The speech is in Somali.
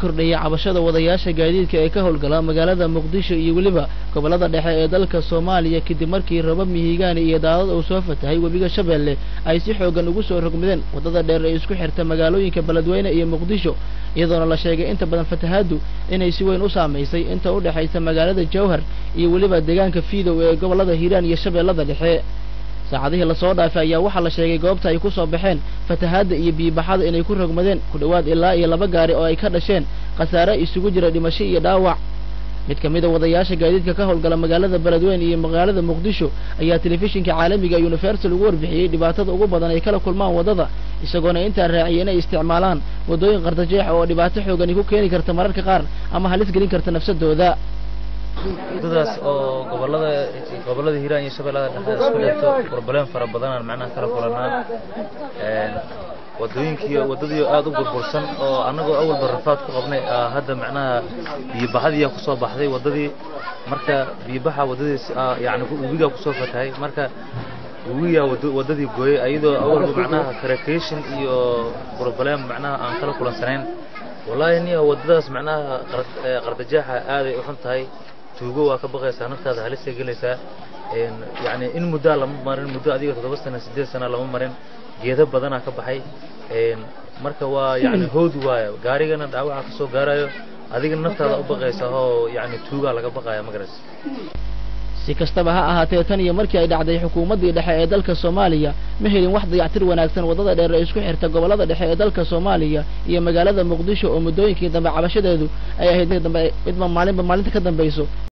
kordhaya cabashada wadayaasha gaadiidka ee ka howlgala magaalada muqdisho iyo weliba gobollada dhexe ee dalka soomaaliya kadib markii raba mihigaani iyo daadad uu soo fatahay webiga shabeelle ay si xoogan ugu soo rogmadeen waddada dheer ee isku xirta magaalooyinka beledweyne iyo muqdisho iyadoona la sheegay inta badan fatahaaddu inay si weyn u saamaysay inta u dhexaysa magaalada jawhar iyo weliba deegaanka fiidow ee gobollada hiiraan iyo shabeellada dhexe saacadihii lasoo dhaafay ayaa waxaa la sheegay goobta ay ku soo baxeen fatahaadda iyo biibaxada inay ku rogmadeen ku dhowaad ilaa iyo laba gaari oo ay ka dhasheen khasaare isugu jira dhimasho iyo dhaawac mid ka mid a wadayaasha gaadiidka ka howlgala magaalada beledweyne iyo magaalada muqdisho ayaa telefishinka caalamiga universal ugu warbixiyey dhibaatada ugu badan ay kala kulmaan waddada isagoona intaa raaciyay inay isticmaalaan waddooyin qardajeex oo dhibaato xoogani ku keeni karta mararka qaar ama halis gelin karta nafsadooda waddadaas oo gobolada gobollada hiiraan iyo shabeellada dhexe isku dhigto problem fara badanaan macnaha kala kulanaa waddooyinkii waddadii aad u burbursan oo annagoo awalba rafaad ku qabnay hadda macnaha biyobaxadiiyaa kusoo baxday waddadii marka biyobaxa waddadiis yani webigaa kusoo fatahay marka webigaa waddadii gooyey ayadoo awalba macnaha karakation iyo problem macnaha aan kala kulansanayn wallaahi niya waddadaas macnaha qardajeexa aaday u xun tahay tuugo waa ka baqaysaa naftaada halisay gelaysaa yani in muddaa lama marin muddo adiga toddoba sana siddeed sana lama marin geedo badanaa ka baxay marka waa yani hood waayo gaarigana dhaawaca ka soo gaarayo adigana naftaada u baqaysa oo yani tuugaa laga baqaya magaras si kastaba ha ahaatee tan iyo markii ay dhacday xukuumaddii dhexe ee dalka soomaaliya ma helin wax dayactir wanaagsan waddada dheer ee isku xirta gobollada dhexe ee dalka soomaaliya iyo magaalada muqdisho oo muddooyinkii dambe cabashadeedu ay ahayd mid dambe midba maalinba maalinta ka dambayso